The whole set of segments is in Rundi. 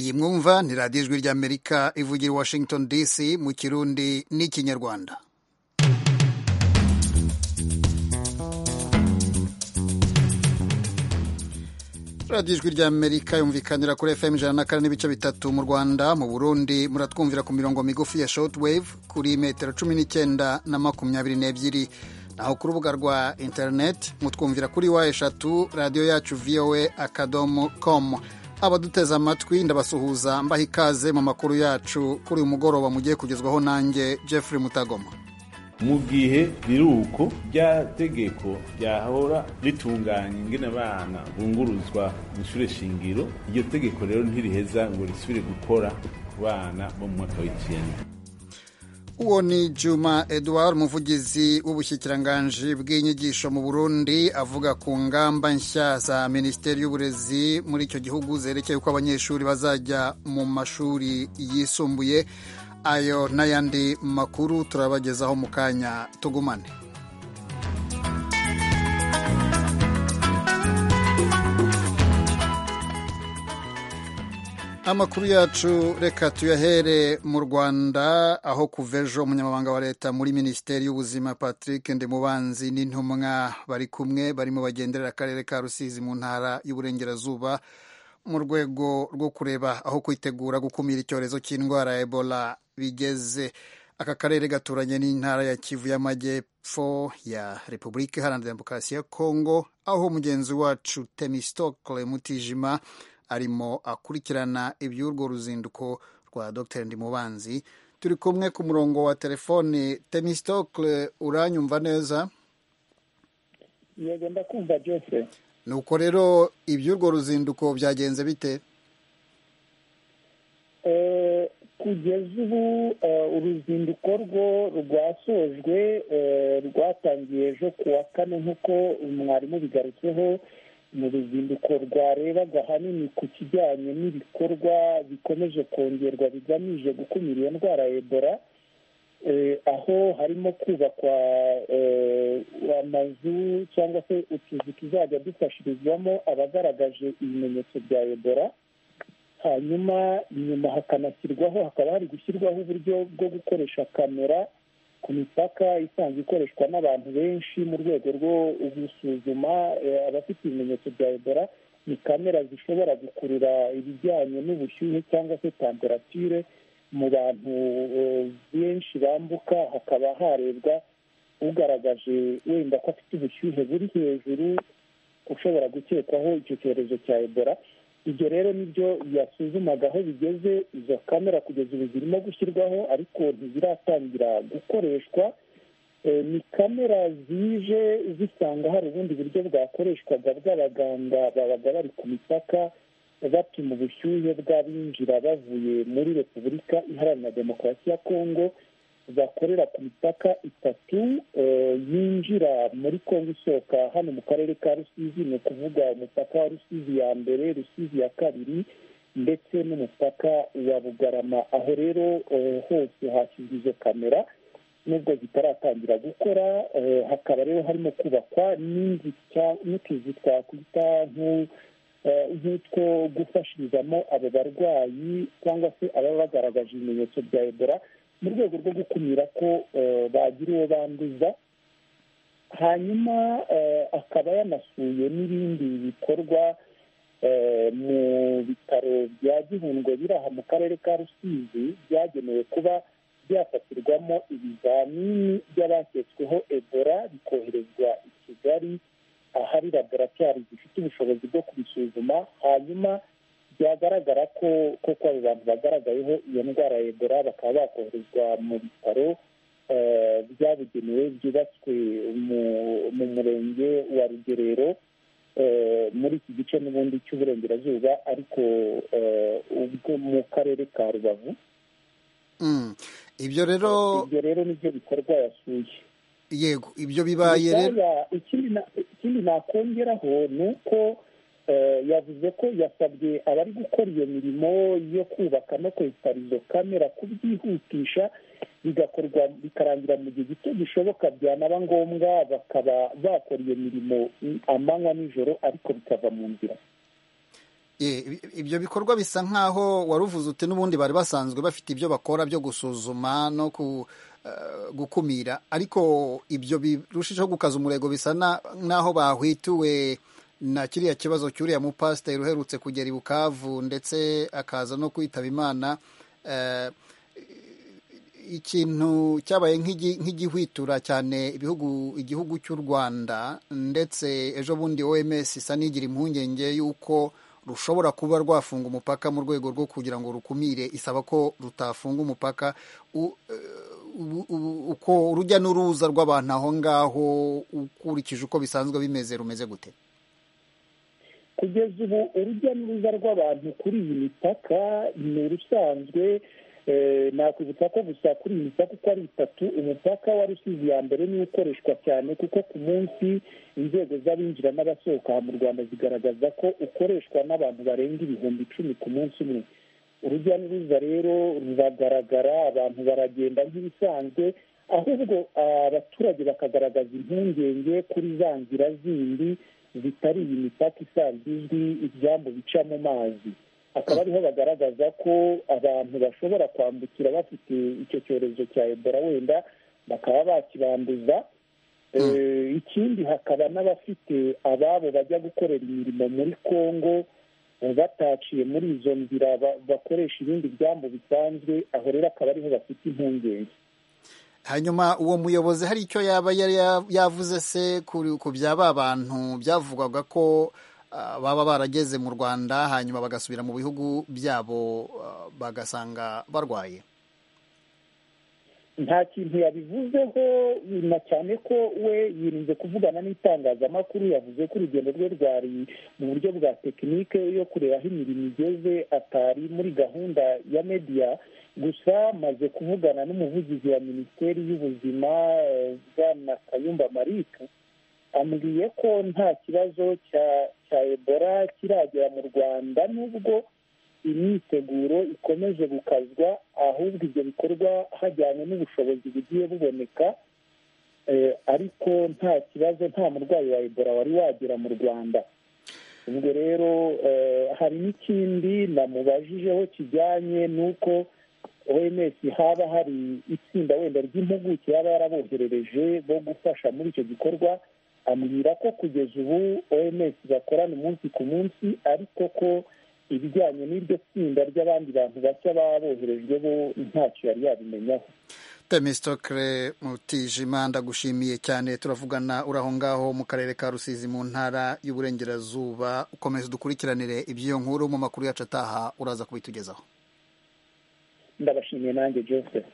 iyi mwumva ni radiyo ijwi ry'amerika ivugira i washington dc mu kirundi n'ikinyarwanda radiyo ijwi ry'amerika yumvikanira kuri fm ijana na kane n'ibice bitatu mu rwanda mu burundi muratwumvira ku mirongo migufi ya shortwave kuri metero cumi n'icyenda na makumyabiri n'ebyiri naho ku rubuga rwa interineti mutwumvira kuri wa eshatu radiyo yacu voa akadomo komu abaduteze amatwi ndabasuhuza mbaha ikaze mu makuru yacu kuri uyu mugoroba mugiye kugezwaho nanjye jeffrey mutagoma mu gihe biri uko rya tegeko ryahora ritunganya ingene abana bunguruzwa mu ishure shingiro iryo tegeko rero ntiriheza ngo risubire gukora ku bana bo mu mwaka w'icenda uwo ni juma edouard umuvugizi w'ubushyikiranganji bw'inyigisho mu burundi avuga ku ngamba nshya za minisiteri y'uburezi muri icyo gihugu zerekeye uko abanyeshuri bazajya mu mashuri yisumbuye ayo n'ayandi makuru turabagezaho mu kanya tugumane amakuru yacu reka tuyahere mu rwanda aho kuva ejo umunyamabanga wa leta muri minisiteri y'ubuzima patrick ndimubanzi n'intumwa bari kumwe barimo bagenderera akarere ka rusizi mu ntara y'uburengerazuba mu rwego rwo kureba aho kwitegura gukumira icyorezo cy'indwara ya ebola bigeze aka karere gaturanye n'intara ya kivu y'amajyepfo ya repubulika iharanira demokarasi ya kongo aho mugenzi wacu temistokle mutijima arimo akurikirana iby'urwo ruzinduko rwa dr ndimubanzi turi kumwe ku murongo wa telefoni temistokle uranyumva neza yego ndakumva jose nuko rero iby'urwo ruzinduko byagenze bite kugeza ubu uruzinduko rwo rwasojwe rwatangiye ejo ku wa kane nk'uko mwarimu bigarutseho mu ruzinduko rwarebaga ahanini ku kijyanye n'ibikorwa bikomeje kongerwa bigamije gukumira iyo ndwara ya ebola aho harimo kubakwa amazu cyangwa se utuzu tuzajya dufashirizwamo abagaragaje ibimenyetso bya ebola hanyuma inyuma hakanashyirwaho hakaba hari gushyirwaho uburyo bwo gukoresha kamera ku mipaka isanzwe ikoreshwa n'abantu benshi mu rwego rwo gusuzuma abafite ibimenyetso bya ebola ni kamera zishobora gukurura ibijyanye n'ubushyuhe cyangwa se temperature mu bantu benshi bambuka hakaba harebwa ugaragaje wenda ko afite ubushyuhe buri hejuru ushobora gukekwaho icyo cyorezo cya ebola ibyo rero nibyo yasuzumaga aho bigeze izo kamera kugeza ubu zirimo gushyirwaho ariko ntiziratangira gukoreshwa ni kamera zije zisanga hari ubundi buryo bwakoreshwaga bw'abaganga babaga bari ku mipaka bapima ubushyuhe bw'abinjira bavuye muri repubulika iharanira demokarasi ya kongo bakorera ku mipaka itatu yinjira muri kongo isohoka hano mu karere ka rusizi ni ukuvuga umupaka wa rusizi ya mbere rusizi ya kabiri ndetse n'umupaka wa bugarama aho rero hose hashyizwe izo kamera nubwo zitaratangira gukora hakaba rero harimo kubakwa n'utuzu twakwita nk'utwo gufashirizamo abo barwayi cyangwa se ababa bagaragaje ibimenyetso bya ebola mu rwego rwo gukumira ko bagira uwo banduza hanyuma akaba yanasuye n'ibindi bikorwa mu bitaro bya gihundwe biri aha mu karere ka rusizi byagenewe kuba byafatirwamo ibizamini by'abaketsweho ebola bikoherezwa i kigali ahari laboratwari zifite ubushobozi bwo kubisuzuma hanyuma byagaragara ko koko abo bantu bagaragayeho iyo ndwara ya ebola bakaba bakoherezwa mu bitaro byabugenewe byubatswe mu murenge wa rugerero muri iki gice n'ubundi cy'uburengerazuba ariko ubwo mu karere ka rubavu ibyo rero ibyo rero nibyo bikorwa yasuye yego ibyo bibaye rero ikindi nakongeraho ni uko yavuze ko yasabye abari gukora iyo mirimo yo kubaka no kwesitara izo kamera kubyihutisha bigakorwa bikarangira mu gihe gito gishoboka byanaba ngombwa bakaba bakora iyo mirimo amanywa nijoro ariko bikava mu nzira ibyo bikorwa bisa nk'aho wari uvuze uti n'ubundi bari basanzwe bafite ibyo bakora byo gusuzuma no gukumira ariko ibyo birushijeho gukaza umurego bisa n'aho bahwituwe na kiriya kibazo cy'uriya mupasiteri uherutse kugera i bukavu ndetse akaza no kwitaba imana ikintu cyabaye nk'igihwitura cyane ibihugu igihugu cy'u rwanda ndetse ejo bundi oms isa n'igira impungenge y'uko rushobora kuba rwafunga umupaka mu rwego rwo kugira ngo rukumire isaba ko rutafunga umupaka uko urujya n'uruza rw'abantu aho ngaho ukurikije uko bisanzwe bimeze rumeze gute kugeza ubu urujya n'uruza rw'abantu kuri iyi mipaka ni urusanzwe nakwibutsa ko gusa kuri iyi mipaka uko ari itatu umupaka wa rusizi ya mbere niwo ukoreshwa cyane kuko ku munsi inzego z'abinjira n'abasohoka mu rwanda zigaragaza ko ukoreshwa n'abantu barenga ibihumbi icumi ku munsi umwe urujya n'uruza rero ruragaragara abantu baragenda nk'ibisanzwe ahubwo abaturage bakagaragaza impungenge kuri za nzira zindi zitari iyi mipaka isanzwe izwi ibyambu bica mu mazi akaba ariho bagaragaza ko abantu bashobora kwambukira bafite icyo cyorezo cya ebola wenda bakaba bakibanduza ikindi hakaba n'abafite ababo bajya gukorera imirimo muri congo bataciye muri izo nzira bakoresha ibindi byambu bisanzwe aho rero akaba ariho bafite impungenge hanyuma uwo muyobozi hari icyo yaba yavuze se ku bya ba bantu byavugwaga ko baba barageze mu rwanda hanyuma bagasubira mu bihugu byabo bagasanga barwaye nta kintu yabivuzeho na cyane ko we yirinze kuvugana n'itangazamakuru yavuze ko urugendo rwe rwari mu buryo bwa tekinike yo kureba aho imirimo igeze atari muri gahunda ya mediya gusa maze kuvugana n'umuvugizi wa minisiteri y'ubuzima bwana kayumba marike ambwiye ko nta kibazo cya ebola kiragera mu rwanda nubwo imyiteguro ikomeje gukazwa ahubwo ibyo bikorwa hajyanye n'ubushobozi bugiye buboneka ariko nta kibazo nta murwayi wa ebola wari wagera mu rwanda ubwo rero hari n'ikindi namubajijeho kijyanye n'uko oms haba hari itsinda wenda ry'impuguke yaba yaraboherereje bo gufasha muri icyo gikorwa ambwira ko kugeza ubu oms bakorana umunsi ku munsi ariko ko ibijyanye n'iryo tsinda ry'abandi bantu bashya baba boherejwe bo ntacyo yari yabimenyaho temistokere mutijima ndagushimiye cyane turavugana uri aho ngaho mu karere ka rusizi mu ntara y'uburengerazuba ukomeza udukurikiranire iby'iyo nkuru mu makuru yacu ataha uraza kubitugezaho ndabashimiye nanjye joseph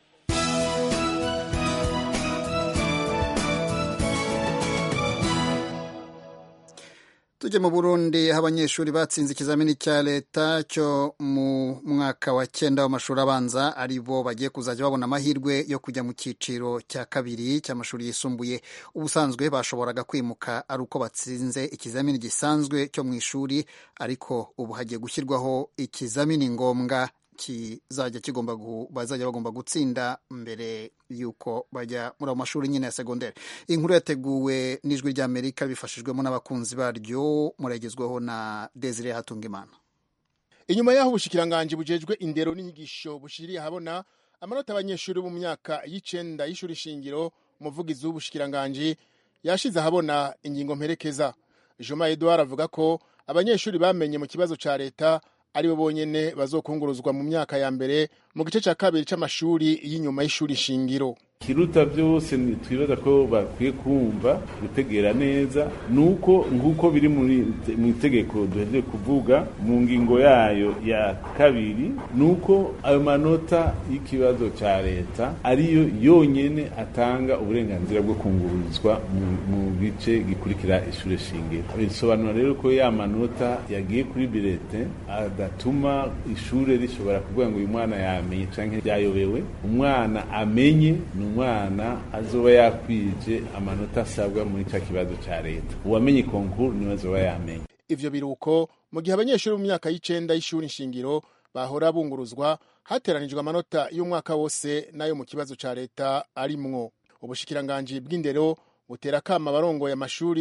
tujye mu burundi aho abanyeshuri batsinze ikizamini cya leta cyo mu mwaka wa cyenda w'amashuri abanza ari bo bagiye kuzajya babona amahirwe yo kujya mu cyiciro cya kabiri cy'amashuri yisumbuye ubusanzwe bashoboraga kwimuka ari uko batsinze ikizamini gisanzwe cyo mu ishuri ariko ubu hagiye gushyirwaho ikizamini ngombwa kizajya kigomba bazajya bagomba gutsinda mbere y'uko bajya muri ayo mashuri nyine ya segonderi inkuru yateguwe n'ijwi ry'amerika bifashijwemo n'abakunzi baryo muragezweho na desire hatungimana inyuma y'aho ubushikiranganji bujejwe indero n'inyigisho bushiriye ahabona amanota abanyeshuri bo mu myaka y'icenda y'ishuri shingiro umuvugizi w'ubushikiranganji yashize ahabona ingingo mperekeza joma edouard avuga ko abanyeshuri bamenye mu kibazo ca leta aribo bonyene bazokunguruzwa mu myaka ya mbere mu gice ca kabiri c'amashuri y'inyuma y'ishuri shingiro kiruta byose twibaza ko bakwiye kumva gutegera neza nuko nk'uko biri mu itegeko duhejeje kuvuga mu ngingo yayo ya kabiri nuko ayo manota y'ikibazo cya leta ariyo yonyine atanga uburenganzira bwo kungururizwa mu gice gikurikira ishuri shingiro bisobanura rero ko ya manota yagiye kuri birete adatuma ishuri rishobora kuvuga ngo uyu mwana yamenye cyangwa yayobewe umwana amenye ni umwana azoba yakwije amanota asabwa muri cya kibazo cya leta uwamenye konkuru niwe azoba yamenye ivyo biruko mu gihe abanyeshuri mu myaka y'icenda y'ishuri nshingiro bahora bunguruzwa hateranijwe amanota y'umwaka wose n'ayo mu kibazo ca leta arimwo ubushikiranganji bw'indero butera kama abarongoye amashuri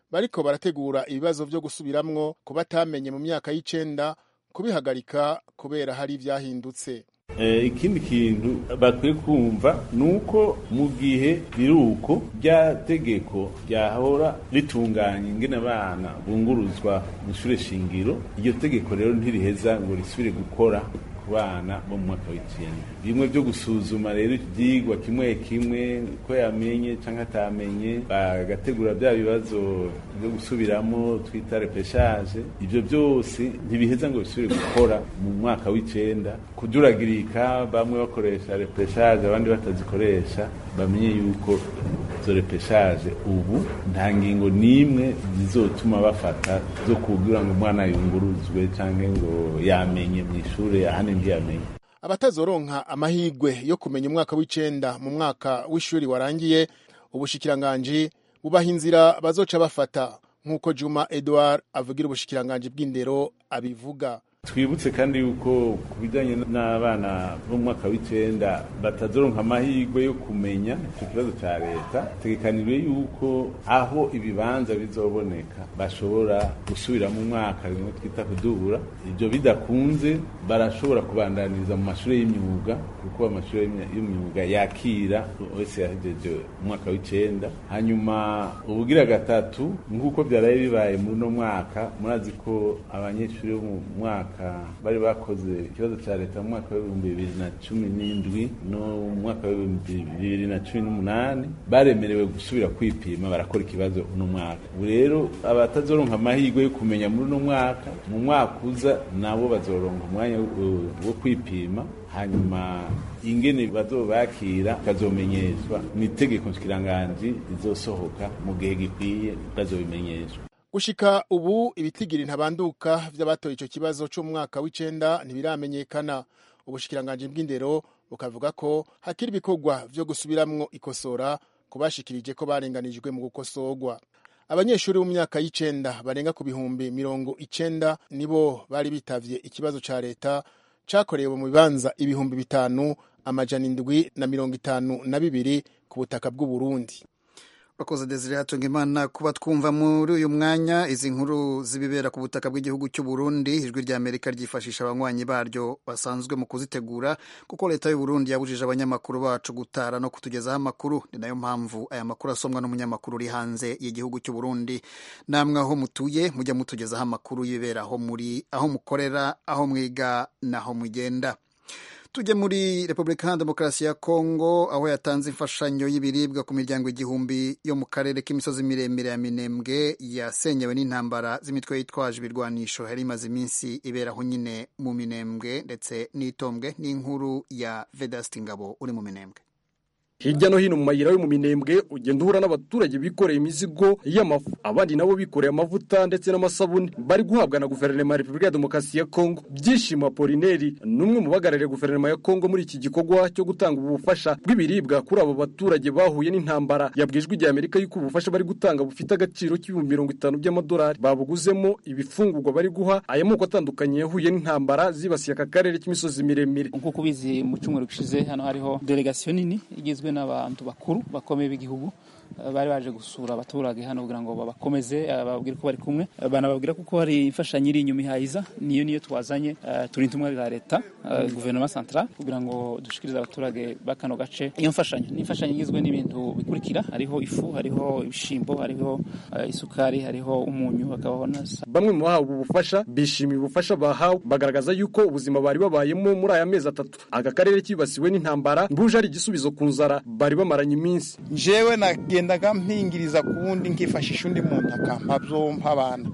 bariko barategura ibibazo vyo gusubiramwo ku batamenye mu myaka y'icenda kubihagarika kubera hari ivyahindutse ikindi kintu bakwiye kumva ni uko mu gihe biruko rya tegeko ryahora ritunganya ingene abana bunguruzwa mu ishure shingiro iryo tegeko rero ntiriheza ngo risubire gukora ku bana bo mu mwaka w'icenda bimwe byo gusuzuma rero ivyigwa kimwe kimwe ko yamenye canke atamenye bagategura bya bibazo byo gusubiramo twita repeshage ivyo byose ntibiheza ngo bisubire gukora mu mwaka w'icenda kuduragirika bamwe bakoresha repeshage abandi batazikoresha bamenye yuko izo repeshage ubu nta ngingo n'imwe zizotuma bafata zo kugira ngo umwana yunguruzwe canke ngo yamenye mw'ishure ahandi ntiyamenye abatazoronka amahigwe yo kumenya umwaka w'icenda mu mwaka w'ishuri warangiye ubushikiranganji bubaha inzira bazoca bafata nk'uko juma edward avugira ubushikiranganji bw'indero abivuga twibutse kandi yuko ku bijyanye n'abana bo mu mwaka w'icenda batazoronka amahirwe yo kumenya icyo kibazo cya leta tegekanijwe yuko aho ibibanza bizoboneka bashobora gusubira mu mwaka rimwe twita kudubura ibyo bidakunze barashobora kubandaniriza mu mashuri y'imyuga kuko amashuri y'imyuga yakira wese yahejeje umwaka w'icenda hanyuma ubugira gatatu nk'uko byaraye bibaye muri uno mwaka murazi ko abanyeshuri bo mu mwaka bari bakoze ikibazo cya leta mu mwaka w'ibihumbi bibiri na cumi n'indwi no mu mwaka w'ibihumbi bibiri na cumi n'umunani baremerewe gusubira kwipima barakora ikibazo uno mwaka ubu rero abatazoronka amahirwe yo kumenya muri uno mwaka mu mwaka uza nabo bazoronka umwanya wo kwipima hanyuma ingene bazobakira kazomenyeshwa ni itegeko nshikiranganji rizosohoka mu gihe gikwiye bazobimenyeshwa gushika ubu ibitigiri ntabanduka vy'abatoye ico kibazo c'umwaka w'icenda ntibiramenyekana ubushikiranganji bw'indero bukavuga ko hakiri ibikorwa vyo gusubiramwo ikosora kubashikirije ko barenganijwe mu gukosorwa abanyeshuri mu myaka y'icenda barenga ku bihumbi mirongo icenda nibo bari bitavye ikibazo ca leta cakorewe mu bibanza ibihumbi bitanu amajana indwi na mirongo itanu na bibiri ku butaka bw'uburundi bakoze desire hatunga imana kuba twumva muri uyu mwanya izi nkuru zibibera ku butaka bw'igihugu cy'u Burundi ijwi rya Amerika ryifashisha abanywanyi baryo basanzwe mu kuzitegura kuko leta y'u Burundi yabujije abanyamakuru bacu gutara no kutugezaho amakuru ni nayo mpamvu aya makuru asomwa n'umunyamakuru uri hanze y'igihugu cy'u Burundi namwe aho mutuye mujya mutugezaho amakuru yibera aho muri aho mukorera aho mwiga naho mugenda tujye muri repubulika ya demokarasi ya kongo aho yatanze imfashanyo y'ibiribwa ku miryango igihumbi yo mu karere k'imisozi miremire ya minembwe yasenyewe n'intambara z'imitwe yitwaje ibirwanisho yari imaze iminsi iberaho nyine mu minembwe ndetse n'itombwe n'inkuru ya vedasiti ngabo uri mu minembwe hirya no hino mu mayira yo mu minembwe ugenda uhura n'abaturage bikoreye imizigo y'amafu abandi nabo bikoreye amavuta ndetse n'amasabune bari guhabwa na guverinoma ya repubulika ya demokarasi ya kongo byishimo apolineri ni umwe mu bahagarariye guverinoma ya kongo muri iki gikorwa cyo gutanga ubu bufasha bw'ibiribwa kuri abo baturage bahuye n'intambara yabwijwe igihe amerika y'uko ubufasha bari gutanga bufite agaciro k'ibihumbi mirongo itanu by'amadolari babuguzemo ibifungurwa bari guha aya moko atandukanye yahuye n'intambara zibasiye aka karere k'imisozi miremire nk'uko ubizi mu cyumweru gishize hano hariho delegasiyo nini igizwe n'abantu bakuru bakomeye b'igihugu bari baje gusura abaturage hano kugira ngo babakomeze bababwire ko bari kumwe banababwira kuko hari imfashanyo iri inyuma ihayiza niyo niyo twazanye turi intumwa za leta guverinoma centrale kugira ngo dushikirize abaturage b'akano gace iyo mfashanyo ni imfashanyo igizwe n'ibintu bikurikira hariho ifu hariho ibishimbo hariho isukari hariho umunyu hakabaho na bamwe mu bahawe ubu bufasha bishimiye ubufasha bahawe bagaragaza yuko ubuzima bari babayemo muri aya mezi atatu aka karere kibasiwe n'intambara buje ari igisubizo ku nzara bari bamaranye iminsi jewe nagendaga mpingiriza ku wundi nkifashisha undi muntu akampa byompa abana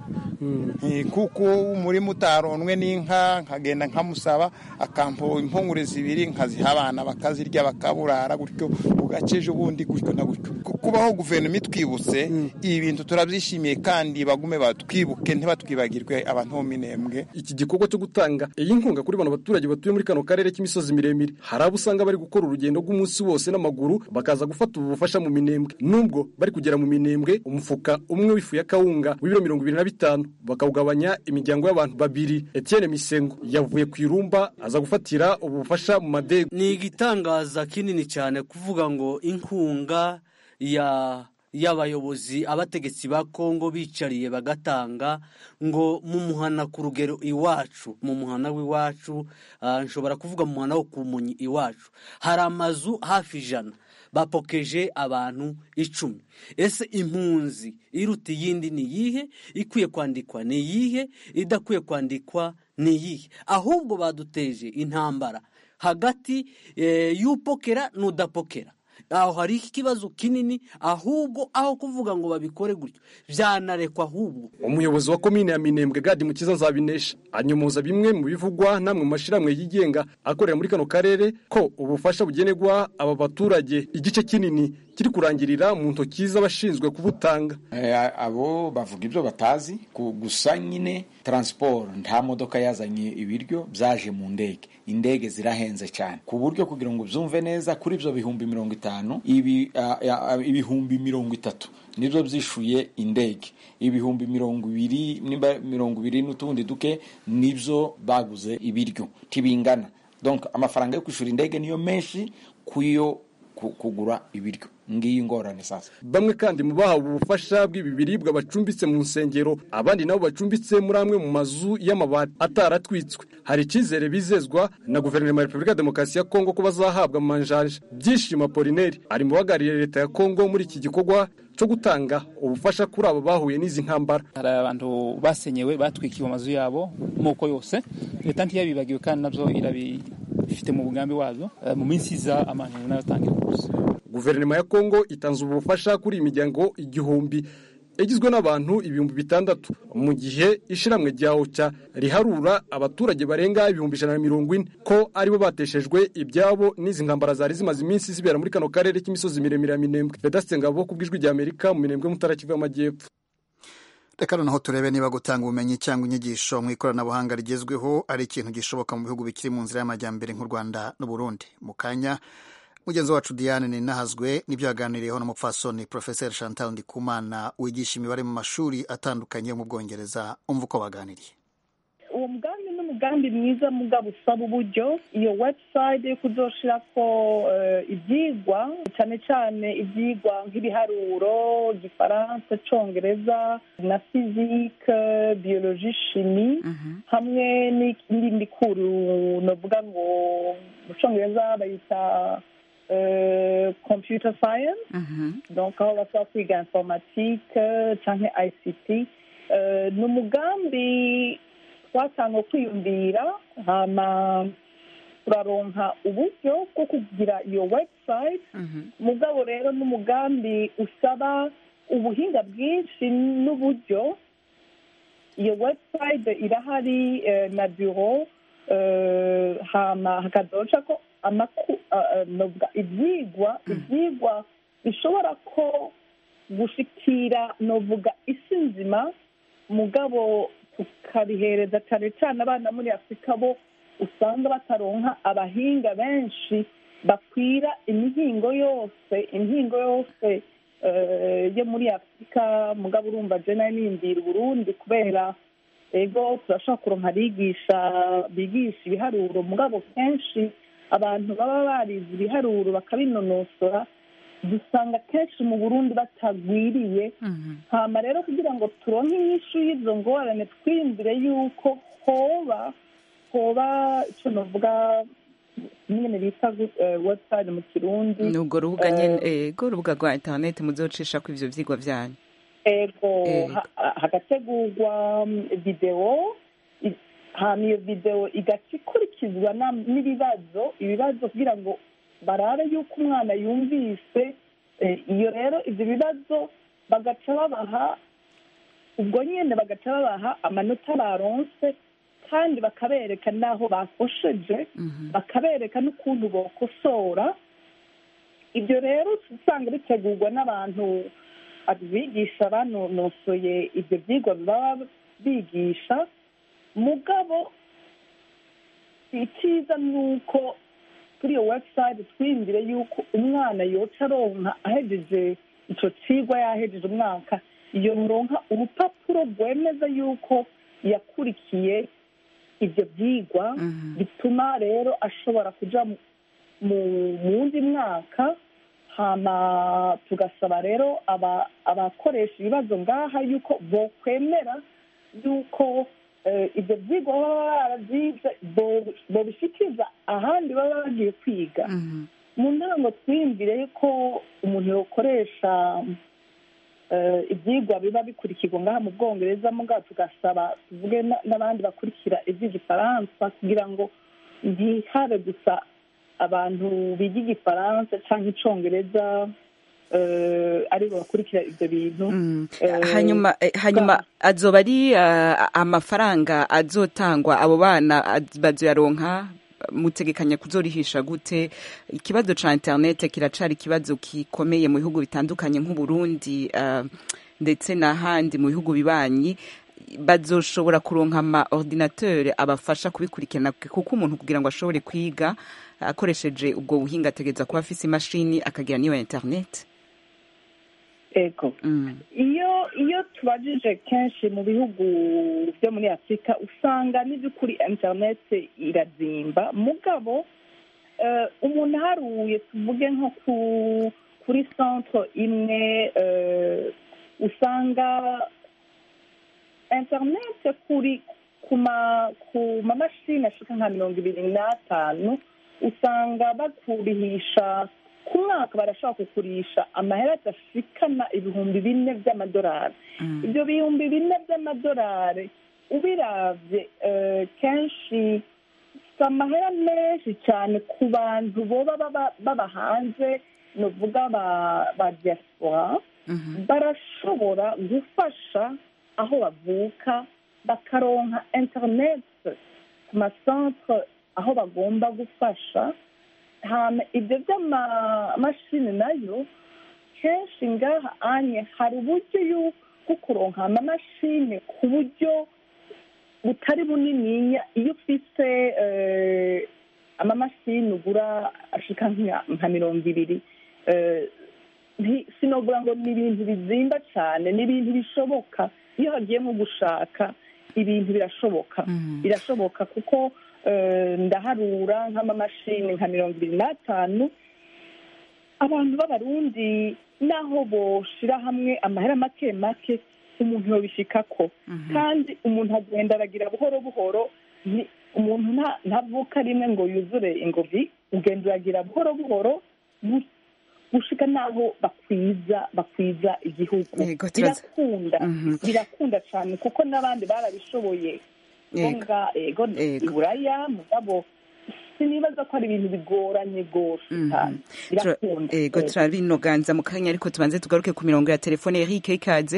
kuko umurima utaronwe n'inka nkagenda nkamusaba akampa impungure zibiri nkaziha abana bakazirya bakaburara gutyo bugace ejo bundi gutyo na gutyo kubaho guverinoma itwibutse ibi bintu turabyishimiye kandi bagume batwibuke ntibatwibagirwe abantu bo minembwe iki gikorwa cyo gutanga iyi nkunga kuri bano baturage batuye muri kano karere k'imisozi miremire hari abo usanga bari gukora urugendo rw'umunsi wose n'amaguru bakaza gufata ubu bufasha mu minembwe nubwo bari kugera mu minembwe umufuka umwe w'ifu ya kawunga w'ibiro mirongo ibiri na bitanu bakawugabanya imiryango y'abantu babiri Etienne Misengo yavuye ku irumba aza gufatira ubu bufasha mu madego ni igitangaza kinini cyane kuvuga ngo inkunga ya y'abayobozi abategetsi ba kongo bicariye bagatanga ngo mu muhana ku rugero iwacu mu muhana w'iwacu nshobora kuvuga mu muhana wo ku munyi iwacu hari amazu hafi ijana bapokeje abantu icumi ese impunzi iruta iyindi ni iyihe ikwiye kwandikwa ni iyihe idakwiye kwandikwa ni iyihe ahubwo baduteje intambara hagati y'upokera n'udapokera aho hari ikibazo kinini ahubwo aho kuvuga ngo babikore gutyo byanarekwa ahubwo umuyobozi wa komine ya minembwe gadi mukiza nzabinesha anyomoza bimwe mu bivugwa namwe mu mashyirahamwe yigenga akorera muri kano karere ko ubufasha bugenerwa aba baturage igice kinini kiri kurangirira mu ntoki z'abashinzwe kubutanga abo bavuga ibyo batazi gusa nyine taransiporo nta modoka yazanye ibiryo byaje mu ndege indege zirahenze cyane ku buryo kugira ngo byumve neza kuri ibyo bihumbi mirongo itanu ibihumbi mirongo itatu nibyo byishuye indege ibihumbi mirongo ibiri nimba mirongo ibiri n'utundi duke nibyo baguze ibiryo ntibingana donc amafaranga yo kwishyura indege niyo menshi kuyo kugura ibiryo ngiyi ingorane sasa bamwe kandi mu bahawe ubufasha bw'ibi biribwa bacumbitse mu nsengero abandi nabo bacumbitse muri amwe mu mazu y'amabati ataratwitswe hari icyizere bizezwa na guverinoma ya repubulika ya demokarasi ya kongo ko bazahabwa amanjanja byishimo polineri ari mu bahagarariye leta ya kongo muri iki gikorwa cyo gutanga ubufasha kuri abo bahuye n'izi ntambara hari abantu basenyewe batwikiwe amazu yabo moko yose leta ntiyabibagiwe kandi nabyo irabifite mu mugambi wazo mu minsi iza amanjanja n'abatangira kuza guverinoma ya kongo itanze ubu bufasha kuri iyi miryango igihumbi igizwe n'abantu ibihumbi bitandatu mu gihe ishiramwe rya oca riharura abaturage barenga ibihumbi ijana na mirongo ine ko aribo bateshejwe ibyabo n'izi ntambara zari zimaze iminsi zibera muri kano karere k'imisozi miremire ya minembwe vedasite ngabo ku bw'ijwi rya amerika mu minembwe mutara kivu y'amajyepfo reka noneho turebe niba gutanga ubumenyi cyangwa inyigisho mu ikoranabuhanga rigezweho ari ikintu gishoboka mu bihugu bikiri mu nzira y'amajyambere nk'u rwanda n'uburundi mu kanya mugenzi wacu diane ninahazwe n'ibyo yaganiriyeho n'umupfasoni porofeseri chantal ndikumana wigisha imibare mu mashuri atandukanye yo mu bwongereza umva uko baganiriye uwo mugambi ni umugambi mwiza mugabo usaba uburyo iyo webusayite yo kuzoshira ko ibyigwa cyane cyane ibyigwa nk'ibiharuro igifaransa cyongereza na fizike biyoloji shimi hamwe n'indi kuru navuga ngo mu cyongereza bayita computer science donc aho basaba kwiga informatike cyangwa ICT ni umugambi twatanga kwiyumvira hama turaronka uburyo bwo kugira iyo website mugabo rero n'umugambi usaba ubuhinga bwinshi n'uburyo iyo website irahari na biro hama hakadoca ko ibyigwa ibyigwa bishobora ko gushikira novuga isi nzima mugabo tukabihereza cyane cyane abana muri afurika bo usanga bataronka abahinga benshi bakwira imihingo yose imihingo yose yo muri afurika mugabo urumva jena niyumvira uburundi kubera ego turashobora kuronka abigisha bigisha ibiharuro mugabo kenshi abantu baba barize ibiharuro bakabinonosora dusanga kenshi mu burundi batagwiriye hama rero kugira ngo turonke inyishu y'izo ngorane twiyumvire yuko hoba hoba icyo navuga nyine bita website mu kirundi ni urwo rubuga nyine ego urubuga rwa interineti muzocisha ko ivyo vyigwa vyanyu ego hagategurwa videwo hama iyo videwo igaca ikurikizwa n'ibibazo ibibazo kugira ngo barabe yuko umwana yumvise iyo rero ibyo bibazo bagaca babaha ubwo nyine bagaca babaha amanota baronse kandi bakabereka n'aho bakosheje bakabereka n'ukuntu bokosora ibyo rero usanga bitegurwa n'abantu abigisha banonosoye ibyo byigwa baba bigisha mugabo icyiza ni uko kuri iyo webusayite twiyumvire yuko umwana yoca aronka ahejeje icyo kigwa yahejeje umwaka iyo muronka urupapuro rwemeza yuko yakurikiye ibyo byigwa bituma rero ashobora kujya mu wundi mwaka hama tugasaba rero aba- abakoresha ibibazo ngaha yuko bokwemera yuko eh, ibyo byigwa baba barabyize bo- bobishikiriza ahandi baba bagiye kwiga mu ntango twiyumvire yuko umuntu yokoresha eh, ibyigwa biba bikurikirwa ngaha mu bwongereza mugabo tugasaba tuvuge na- n'abandi bakurikira iby'igifaransa kugira ngo ntihabe gusa abantu biga igifaransa cyangwa icyongereza eh, aribo bakurikira ibyo bintu Eh, hanyuma eh, hanyuma azoba ari ah, amafaranga azotangwa abo bana az- bazoyaronka mutegekanya kuzorihisha gute ikibazo ca internet kiracari ikibazo gikomeye mu bihugu bitandukanye nk'uburundi ah, ndetse n'ahandi mu bihugu bibanyi bazoshobora kuronka ama ordinateur abafasha kubikurikirana kuko umuntu kugira ngo ashobore kwiga akoresheje ubwo buhinga ategereza kuba afise imashini akagira n'iyo internet ego iyo iyo tubajije kenshi mu bihugu byo muri afurika usanga n'iby'ukuri interineti irazimba mugabo eh, umuntu aharuye tuvuge nko ku kuri centre imwe eh, usanga interineti kuri ku ma ku mamashini ashika nka mirongo ibiri n'atanu usanga bakurihisha ku mwaka barashobora kukurisha amahera adashikana ibihumbi bine by'amadolari ibyo bihumbi bine by'amadolari ubiravye eh, kenshi si amahera menshi cyane ku bantu boba baba- baba hanze nuvuga ba ba diaspora barashobora gufasha aho bavuka bakaronka interineti ku masantere aho bagomba gufasha hama ibyo by'amamashini nayo kenshi ngaha anye hari uburyo yu- bwo kuronka amamashini ku buryo butari bunininya iyo ufise eh, amamashini ugura ashika nka- nka mirongo ibiri eh, nti- sinogura ngo ni ibintu bizimba cyane ni ibintu bishoboka iyo hagiye nko gushaka ibintu birashoboka birashoboka kuko eh, ndaharura nk'amamashini nka mirongo ibiri n'atanu abantu b'abarundi naho boshira hamwe amahera make make umuntu yobishikako kandi umuntu agenda aragira buhoro buhoro ni- umuntu nta- ntavuka rimwe ngo yuzure ingovi ugenda uragira buhoro buhoro gu- gushika naho bakwiza bakwiza igihugu Yego, turaza- birakunda Mhm. birakunda cyane kuko n'abandi barabishoboye Yego. ngombwa ego Yego. iburaya mugabo sinibaza ko ari ibintu bigoranye rwose cyane Tura- birakunda ego Yego. turabinoganza mu kanya ariko tubanze tugaruke ku mirongo ya telefone Eric ikaze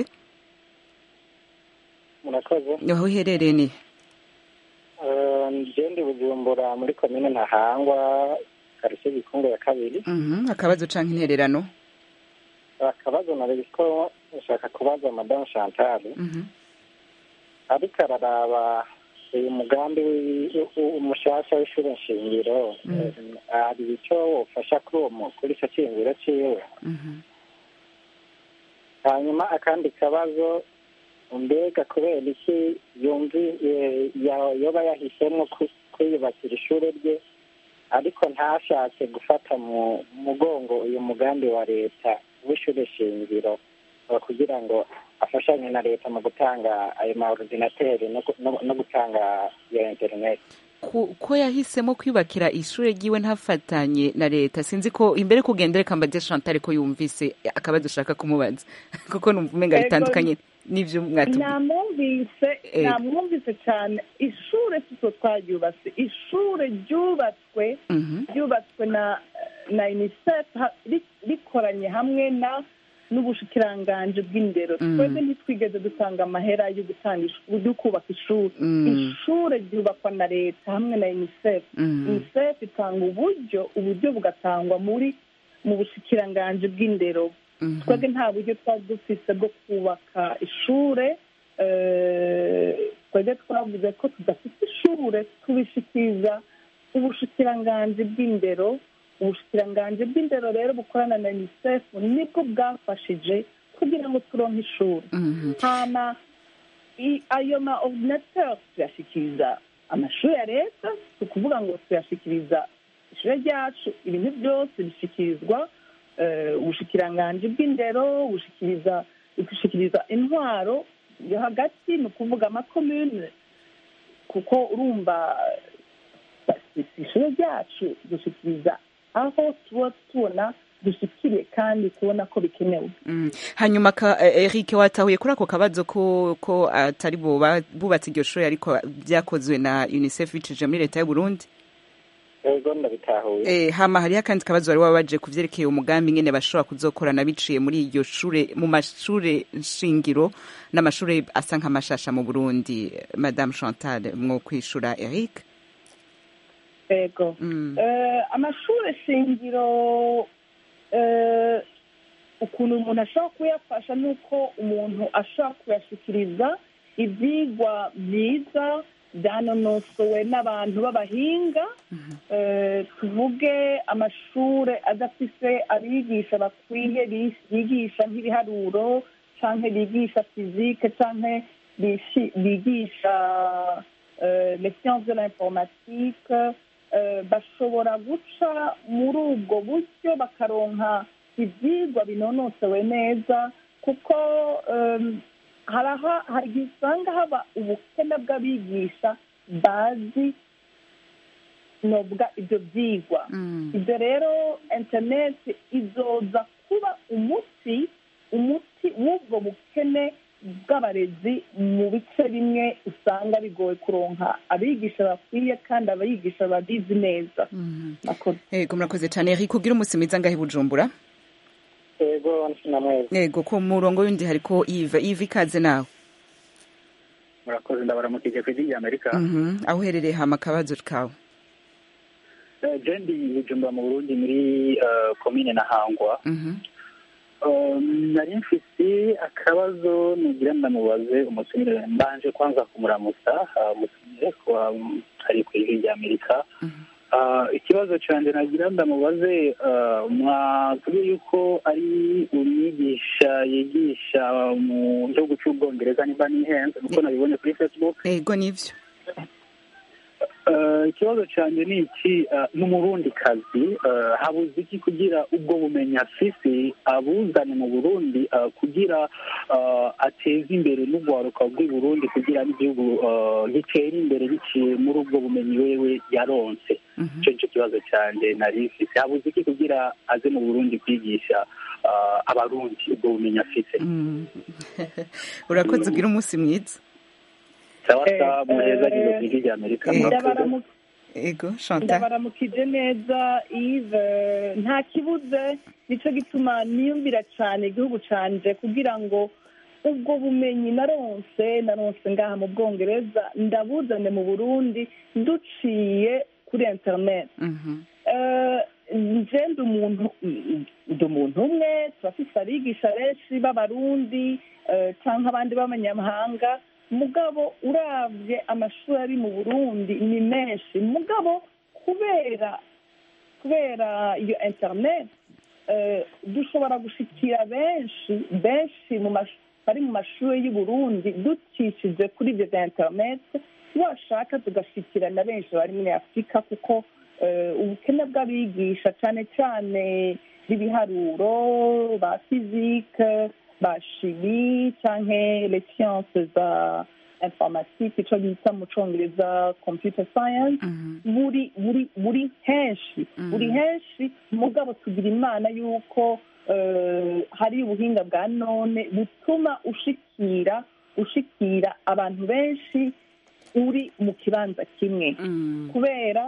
murakoze aho uherereye ni Eh, njye ndi bujumbura muri komine ntahangwa karitsiye gikungu ya kabiri Mhm, akabazo canke intererano akabazo nari ko nshaka kubaza madamu chantal Mhm. ariko araraba uyu mugambi wi- u- umushasha w'ishuri nshingiro eh, hari icyo wofasha kuri uwo mu- kuri icyo cyiyumviro ciwe Mhm. hanyuma akandi kabazo mbega kubera iki yumvi eh, ya- yoba yahisemo ku- kwiyubakira ishuri rye ariko ntashatse gufata mu mugongo uyu mugambi wa leta w'ishuri shingiro eh, kugira ngo afashanye na leta mu gutanga ayo ma ordinateri no gu- no- no gutanga iyo interineti Ku- ko yahisemo kwiyubakira ishure ryiwe ntafatanye na leta sinzi ko imbere kugenda reka mbaze Chantal ko yumvise akabazo ushaka kumubaza kuko numva umenga Ego, bitandukanye n'ivyo mwatubwiye namwumvise Ego. namwumvise cyane ishure sitwe twaryubatse ishure ryubatswe Mhm. ryubatswe na na unicef ha- ri- rikoranye hamwe na n'ubushikiranganji bw'indero Mm. twebwe ntitwigeze dutanga amahera yo gutanga ish- yo kubaka ishuri Mm. ishure ryubakwa na leta hamwe na unicef Mm. unicef itanga uburyo uburyo bugatangwa muri mu bushikiranganji bw'indero Mhm. twebwe nta buryo twari dufise bwo kubaka ishure eh, twebwe twavuze ko tudafite ishure tubishikiriza ubushikiranganji bw'indero ubushikiranganji bw'indero rero bukorana na unicef nibwo bwafashije kugira ngo turonke ishuri Mhm. hama i- ayo ma ordinateur tuyashikiriza amashuri ya leta si ukuvuga ngo tuyashikiriza ishure ryacu ibintu byose bishyikirizwa eh, ubushikiranganji bw'indero bushikiriza gushikiriza intwaro yo hagati ni ukuvuga amakomune kuko urumva si ishure ryacu dushikiriza aho tuba tubona dushikiriye kandi tubona ko bikenewe Mm. hanyuma ka, eh, Eric watahuye kuri ako kabazo ko ko atari bo ba- bubatse iryo shuri ariko byakozwe na UNICEF bicije muri leta y'u Burundi ego ndabitahuye Eh, hama hariho akandi kabazo wari wabaje ku vyerekeye umugambi ngene bashobora kuzokorana biciye muri iryo shure mu mashure nshingiro n'amashure asa nk'amashasha mu Burundi Madame Chantal mwo kwishura Eric ego Eh, amashure shingiro eh, ukuntu umuntu ashobora kuyafasha ni uko umuntu ashobora kuyashikiriza ibyigwa byiza byanonosowe n'abantu b'abahinga Eh, tuvuge amashure adafise abigisha bakwiye bi- bigisha nk'ibiharuro canke bigisha fizike canke bishi- bigisha euh, les sciences de l'informatique euh, bashobora guca muri ubwo buryo bakaronka ibyigwa binonosowe neza kuko um, haraha hari igihe usanga haba ubukene bw'abigisha bazi novuga ibyo byigwa ibyo rero interineti izoza kuba umuti umuti w'ubwo bukene bw'abarezi mu bice bimwe usanga bigoye kuronka abigisha bakwiye kandi abigisha babizi neza Ego murakoze cyane Eric ugira umunsi mwiza ngahe i Bujumbura ego namwe Ego ku murongo w'undi hariko Yves Yves ikaze nawe murakoze ndabaramukije ku ijwi ry'amerika Mhm, aho uherereye hama akabazo kawe Eh, je ndi bujumbura mu burundi muri eh, komine na hangwa Mhm. Eh, nari mfise akabazo nugira ndamubaze umutumire mbanje kwanza kumuramutsa ah, umutumire kuba mm, ari ku ijwi ry'amerika Ah, ikibazo canje nagira ndamubaze ah, mwatubwiye yuko ari umwigisha yigisha mu gihugu cy'ubwongereza nimba nihenze kuko nabibonye kuri facebook Ego nivyo Eh, ikibazo cyanjye ni iki eh, n'umurundi kazi habuze iki kugira ubwo bumenyi afise abuzane mu burundi eh, kugira eh, ateze imbere n'urwaruka rw'i burundi kugira n'igihugu eh, gitere imbere biciye muri ubwo bumenyi wewe yaronse icyo nicyo kibazo cyanjye nari mfise habuze iki kugira aze mu burundi kwigisha eh, abarundi ubwo bumenyi afise Mm. urakoze ugira umunsi mwiza sawa sawa muheza gihe ku ijwi ry'amerika Ndabaramu- Ego Chantal ndabaramukije neza Yves nta kibuze nicyo gituma niyumvira cyane igihugu canje kugira ngo ubwo bumenyi naronse naronse ngaha mu bwongereza ndabuzane mu burundi duciye kuri internet Eh, nje ndi umuntu ndi umuntu umwe turafise abigisha benshi b'abarundi eh, canke abandi b'abanyamahanga mugabo uravye amashuri ari mu burundi ni menshi mugabo kubera kubera iyo internet eh, dushobora gushikira benshi benshi mu mash- bari mu mashuri y'u Burundi ducishije kuri ibyo bya internet washaka tugashikira na benshi bari muri afurika kuko eh, ubukene bw'abigisha cyane cyane b'ibiharuro ba fizike ba shimi canke les sciences za informatique ico bita mu congereza computer science buri buri buri henshi buri henshi mugabo tugira imana yuko eh, hari ubuhinga bwa none butuma ushikira ushikira abantu benshi uri mu kibanza kimwe kubera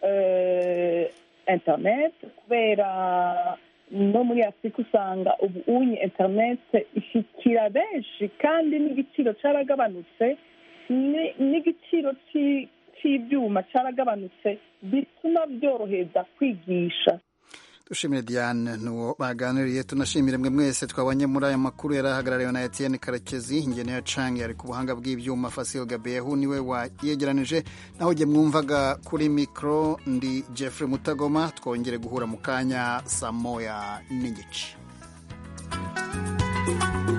eh, internet kubera no muri afurika usanga ubu unye internet ishikira benshi kandi n'igiciro caragabanutse ni- n'igiciro ci- c'ivyuma caragabanutse bituma byoroheza kwigisha dushimire diane nuwo baganiriye tunashimire mwe mwese twabonye muri aya makuru yari ahagarariwe na etienne karekezi ingene ya cange ari ku buhanga bw'ibyuma fasil gabehu niwe wayegeranije naho jye mwumvaga kuri mikoro ndi jeffrey mutagoma twongere guhura mu kanya saa moya n'igice